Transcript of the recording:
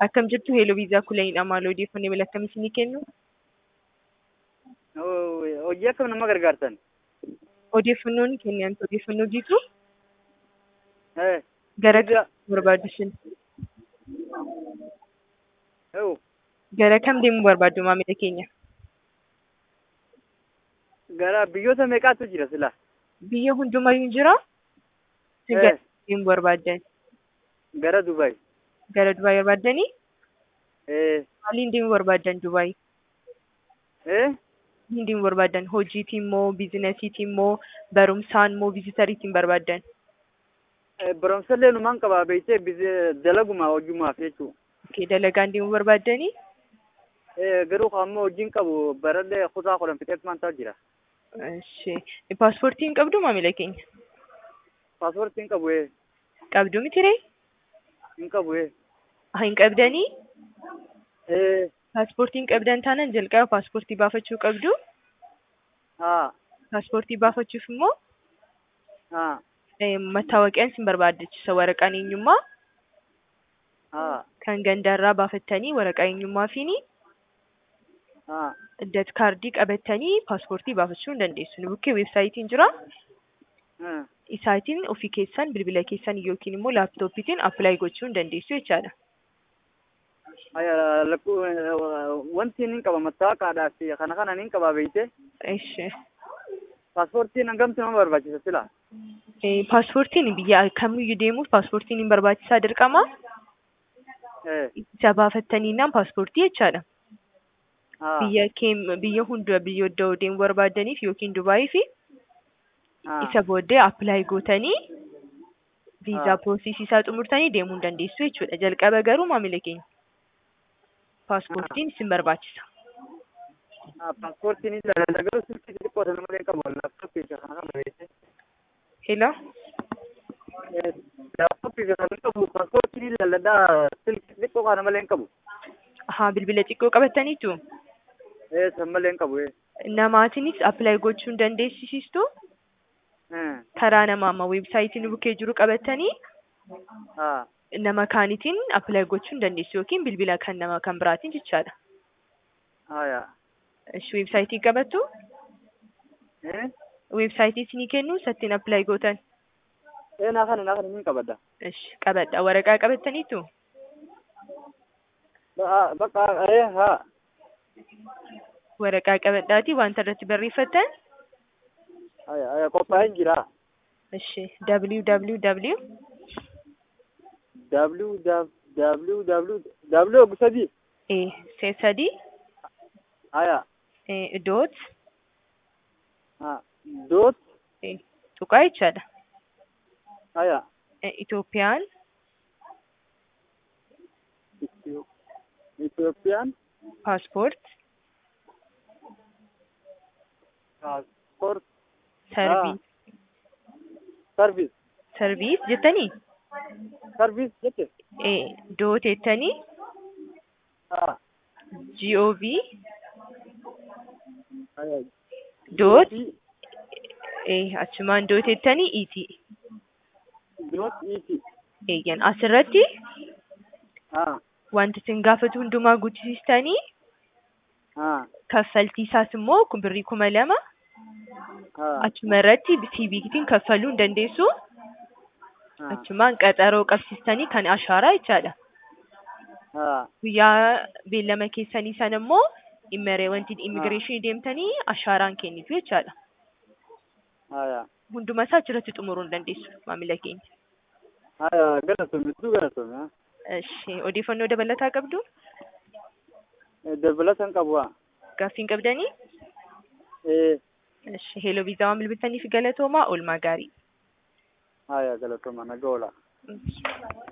Akkam jirtu Heeloo Viizaa Kulayidha. Maal odeeffannoo mala akkamii isinii kennu? Hojii akkam nama gargaartan? Odeeffannoo ni kennan odeeffannoo jiitu Eh, gara Viizaa. kam barbaaddu isin? ewu, Gara kam deemuu barbaaddu maamila keenya? gara biyyoota meeqaatu jira sila? Biyya hundumayyuu jira? Isin gara Eh, deemuu barbaaddan? gara Dubaay. Gara Dubaay barbaaddanii? Eh, Maaliin deemuu barbaaddan Dubaay? eh, Maaliin deemuu barbaaddan? Hojiitiin moo biizinasiitiin moo barumsaan moo viizitariitiin barbaaddan? eh, barumsallee numaan qaba beektee bizi- dalaguma hojumaaf jechuu. Okay, dalagaan deemuu barbaaddanii? Eh, garuu ammoo hojiin qabu barallee kutaa kudhan fixeef maanta jira. Ishee paaspoortii hin qabdu maamila keenya? Paaspoortii hin qabu eh, Qabdu miti ree? hin qabu eh. Ah, hin qabdanii? Eh, Paaspoortii hin qabdan taanaan jalqaba paaspoortii baafachuu qabdu. haa, Paaspoortii baafachuuf immoo haa, eh, mattaawaqaan isin barbaachisa waraqaan eenyummaa haa, kan gandaarraa baafattanii waraqaa eenyummaa fi haa, dat kaardii qabattanii paaspoortii baafachuu hin dandeessu. Nu bukkee weebsaayitiin jira. eh, Isaatiin ofii keessan bilbila keessan yookiin immoo laaptooppiitiin appilaayi gochuu hin dandeessu jechaadha. aya, lakku- eh, wanti nin qaba mattaawaqaadhaaf kana kana nin qaba beektee Ishee. paaspoortiin hangamtu nama barbaachisa sila? Eh, Paaspoortiin biyya kamiyyuu deemuuf paaspoortiin hin barbaachisaa dirqama. Eh, Isa baafattaniinaan paaspoortii jechaadha. haa, Biyya keem biyya hunda biyya iddoo deemuu barbaadaniif yookiin Dubaayii fi haa. isa booddee appilaayi gootanii viizaa Ah. piroosesii isaa xumurtanii deemuu hin dandeessu jechuudha. Jalqaba garuu maamila keenya paaspoortiin isin barbaachisa. Ah, paaspoortiin ilaalaa garuu silkii xixiqqoo sana malee qabu laaptooppii isa kana kana beekte. Hello? Laaptooppii isa kana qabu paaspoortiin ilaalladhaa silkii xixiqqoo kana malee hin qabu. Haa bilbila xiqqoo qabattaniitu Eh, san malee hin qabu. eh. namaatiinis appilaayi gochuu hin dandeessisiistu Eh, karaa nama amma weebsaayitiin bukkee jiru qabattanii haa, nama kaanitiin appilaayi gochuu hin dandeessu yookiin bilbila kan nama kan biraatiin jechaadha. haa, Ishi weebsaayitii qabattu Eh, weebsaayitii isinii kennu sattiin appilaayi gootan. eh, naa kana naa kana niin qabadha. Ishi qabadha waraqaa qabattaniitu Ba- Bakka, eh, haa, waraqaa qabadhaatii wanta irratti barreeffattan aya, aya, qophaa'een jira. ishi www W, W, W, W ogu sadii. e see sadii Aya, e doot haa, dot, e tuqaa jechaadha. aya, E, Itoophiyaan Itio- Itoophiyaan paaspoort paaspoort sarviis sarviis sarviis jettanii sarviis jette. e doot jettanii haa, gov aya, doot Dot, e achumaan doot jettanii iti dot, iti. eeyyan asirratti haa, wanti isin gaafatu hundumaa guutisistanii haa, kaffaltii isaas immoo kun birrii kuma lama haa, achuma irratti siibiikitiin kaffaluu hin dandeessu haa, achumaan qaxaroo qabsiistanii kan ashaaraa jechaadha haa, guyyaa beellama keessanii sana immoo immeree wanti immigireeshinii deemtanii ashaaraan kennitu jechaadha aya, hunduma isaa achirratti xumuruu hin dandeessu maamila keenya aya, galatoome, hedduu galatoome, haa. Ishi odeeffannoo dabalataa qabdu Eh, Dabalatan qabu, haa. gaaffiin qabdanii Eh, Ishi heeloo viizaa waan bilbiltaniif galatoomaa oolmaa gaarii. aya, galatooma, nagaa oola. Mm.